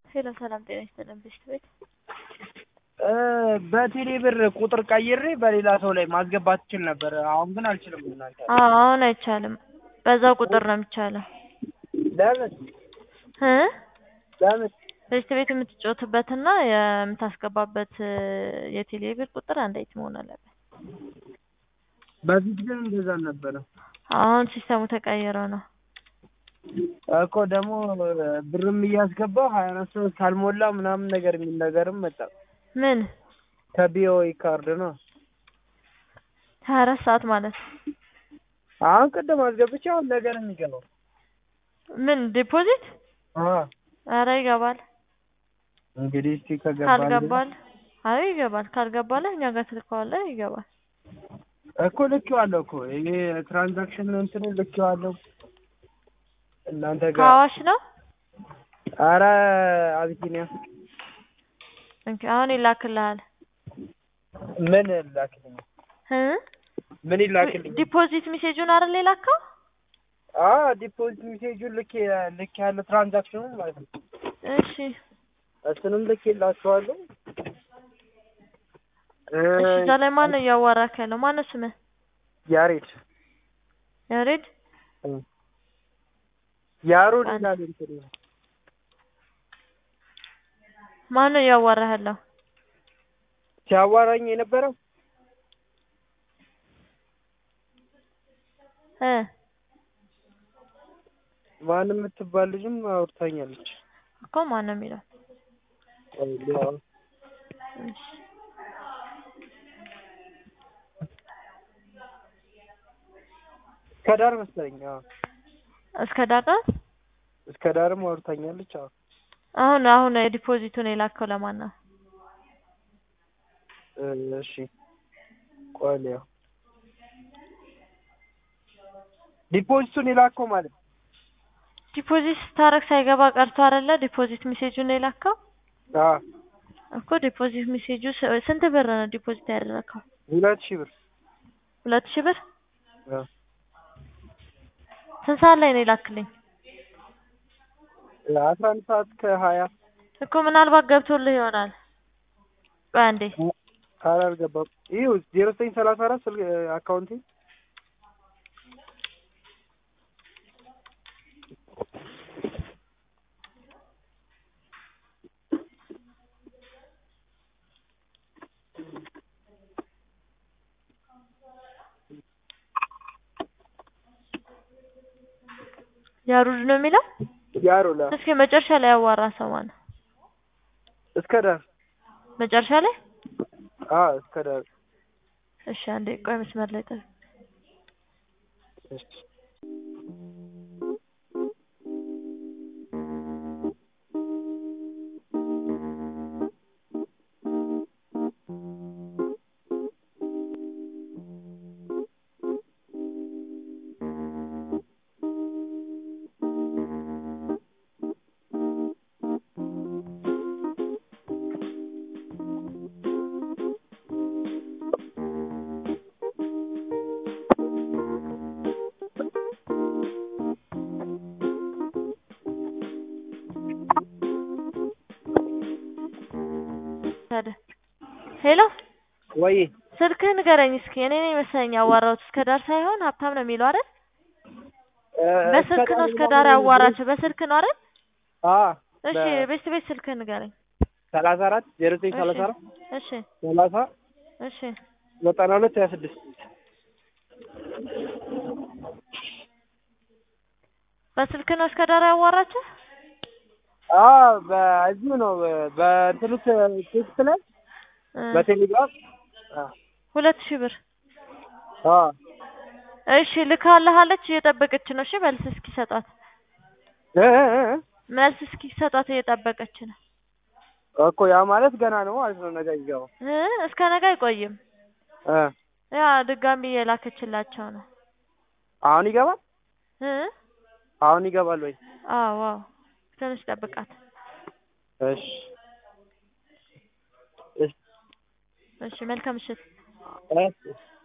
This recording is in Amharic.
ሄሎ ሰላም ጤና ይስጥልን ብሽት ቤት በቴሌ ብር ቁጥር ቀይሬ በሌላ ሰው ላይ ማስገባት እችል ነበር። አሁን ግን አልችልም። እናንተ አዎ አሁን አይቻልም። በዛው ቁጥር ነው የሚቻለው ለምን እ ለምን ብሽት ቤት የምትጫወትበትና የምታስገባበት የቴሌ ብር ቁጥር አንድ አይነት መሆን አለበት። በፊት ግን እንደዛ ነበረ አሁን ሲስተሙ ተቀይረው ነው። እኮ ደግሞ ብርም እያስገባው ሀያ አራት ሰዓት ካልሞላ ምናምን ነገር የሚል ነገርም መጣ። ምን ከቢኦኢ ካርድ ነው። ሀያ አራት ሰዓት ማለት አሁን ቅድም አስገብቼ አሁን ነገር የሚገባው ምን ዲፖዚት? አዎ ኧረ ይገባል። እንግዲህ እስቲ ከገባ ካልገባል አይ ይገባል። ካልገባለህ እኛ ጋር ትልከዋለህ ይገባል። እኮ ልኬዋለሁ እኮ ይሄ ትራንዛክሽን እንትኑ ልኬዋለሁ እናንተ ጋር ከአዋሽ ነው። ኧረ አቢሲኒያ እንኪ አሁን ይላክልሃል ምን ላክልኝ? እ ምን ይላክልኝ? ዲፖዚት ሜሴጁን አይደል የላከው? አዎ ዲፖዚት ሜሴጁን ልኬ ልኬ ያለ ትራንዛክሽኑን ማለት ነው። እሺ እሱንም ልኬላችኋለሁ። እሺ እዛ ላይ ማን ነው እያዋራክ ያለው? ማን ነው ስምህ? ያሬድ ያሬድ ያሮድ ይላል እንትኑ ማን ነው እያዋራህ ያለው? ሲያዋራኝ የነበረው እ ማን የምትባል ልጅም አውርታኛለች። እኮ ማን ነው የሚለው? እሺ እስከ ዳር መሰለኝ። አዎ እስከ ዳር እስከ ዳርም አውርታኛለች። አዎ አሁን አሁን ዲፖዚቱን የላከው ለማን ነው? እሺ ቆይ ልየው። ዲፖዚቱን የላከው ማለት ነው። ዲፖዚት ስታረግ ሳይገባ ቀርቶ አይደለ? ዲፖዚት ሜሴጁን የላከው አዎ እኮ ዲፖዚት ሜሴጁ ስ- ስንት ብር ነው ዲፖዚት ያደረከው? ሁለት ሺህ ብር ሁለት ሺህ ብር። አዎ ስንት ሰዓት ላይ ነው የላክልኝ? አስራ አንድ ሰዓት ከሀያ እኮ ምናልባት ገብቶልህ ይሆናል። ቆይ አንዴ ኧረ አልገባም። ይኸው ዜሮ ዘጠኝ ሰላሳ አራት ስልክ አካውንቴ ያሩድ ነው የሚለው። ያሮላ እስኪ መጨረሻ ላይ ያዋራ ሰው ማነው? እስከ ዳር መጨረሻ ላይ አዎ እስከ ዳር እሺ፣ አንዴ ቆይ መስመር ላይ ጠብቅ። እሺ ታዲያ ሄሎ፣ ወይ ስልክህ ንገረኝ እስኪ። እኔ ነኝ መሰለኝ ያዋራሁት። እስከ ዳር ሳይሆን ሀብታም ነው የሚለው አይደል? በስልክ ነው እስከ ዳር ያዋራቸው። በስልክ ነው አይደል? አዎ እሺ፣ ቤት ቤት ስልክህ ንገረኝ። ሰላሳ አራት ዜሮ ዘጠኝ እሺ ሰላሳ አራት እሺ ሰላሳ እሺ ዘጠና ሁለት ሀያ ስድስት በስልክ ነው እስከ ዳር ያዋራቸው። አዎ በዚሁ ነው በእንትኑ ቴክስት ላይ እ በቴሌግራም ሁለት ሺህ ብር አዎ እሺ ልካልሃለች። እየጠበቀች ነው። እሺ መልስ እስኪሰጧት እ እ እ መልስ እስኪሰጧት እየጠበቀች ነው። እኮ ያ ማለት ገና ነው ማለት ነው። ነገ ይገባው እ እስከ ነገ አይቆይም። እ ያ ድጋሚ እየላከችላቸው ነው። አሁን ይገባል እ አሁን ይገባል ወይ? አዎ አዎ ትንሽ ጠብቃት። እሺ እሺ እሺ መልካም ምሽት። እሺ